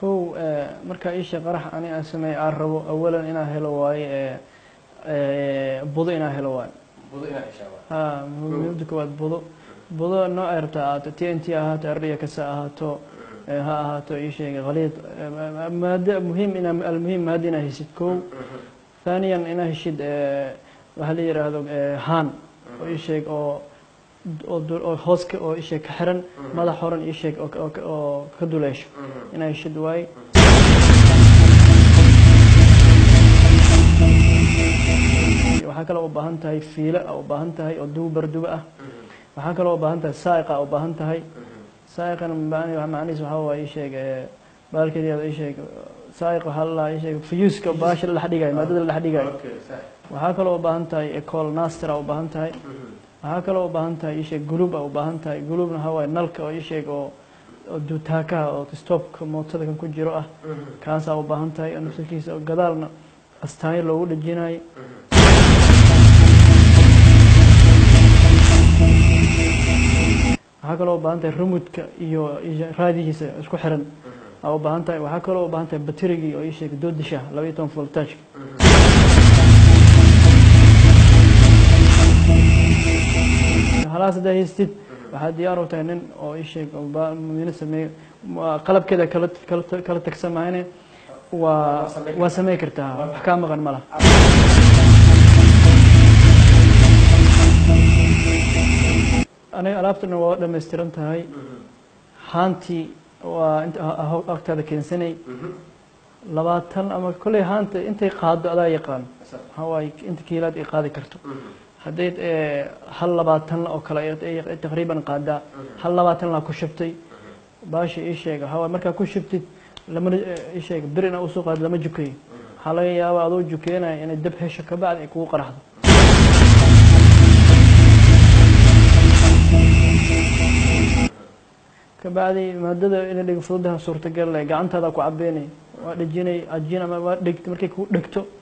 kow markaa isha qarax ani aan sameey aan rabo awalan inaan helo waaye budo inaan helo waayo budo inaad heshaa waa ha muhiimada koowaad budo budo noo ay rabta ahaato t n t ahaato ardhiya kasa ahaato ha ahaato ii sheegay khaliid maada muhiim ina almuhiim maada inaa heshid kow thaniyan inaa heshid waxaa la yidhaahdo haan oo ii sheeg oo oo hooska oo ii sheeg ka xiran madax horan ii sheeg oo ka duleesho inaa heshid waaye waxaa kaloo u baahan tahay fiilo a u baahan tahay oo dubu barduba ah waxaa kaloo u baahan tahay saaiqa u baahan tahay saaiqana macnihiis waxaa waaye ii sheeg baalkeediyaada ii sheeg saaiq waxaa la ii sheeg fuyuuska baasha la dhex dhigayo maadada la dhex dhigayo okay sax waxaa kaloo u baahan tahay ecol nastera u baahan tahay waxaa kaloo u baahan tahay ii sheeg guluub a u baahan tahay guluubna waxaa waaye nalka oo ii sheeg oo oo duutaakaha oo stopka mootada kan ku jiro ah kaasaa u baahan tahay nafsirkiisa oo gadaalna astaanyo loogu dhejinayo waxaa kaloo u baahan tahay rumudka iyo raadigiisa isku xiran aa u baahan tahay waxaa kaloo u baahan tahay baterigii oo ii sheeg doodisha laba iyo toban voltageka halaas haddaa haystid waxaad diyaar u tahay nin oo ii sheeg mino sameeyo qalabkeeda kala kala kala tagsan mahayne waa waa samey kartaa wax kaa maqan ma laha aniga alaabtana waa dhammaystiran tahay haantii waa inta agtaada keensanay labaatan ama kolley haanta intay qaado adaa yaqaan waxaa waaye inta kiilaad ay qaadi karto hadday hal labaatan oo kale ay taqriiban qaadaa hal labaatan laa ku shubtay baasha ii sheeg waxaa waaye markaa ku shubtid lamana ii sheeg bir inaa usoo qaado lama jukayo waxaa laga yaabaa adoo jukeenaya inay dab hesho kabacdi ay kugu qaraxdo kabacdi maadada inay dheg fududaha suurtagal gacantaada ku cabeynay waa dhejinay ajin ama waa dhegt markay ku dhegto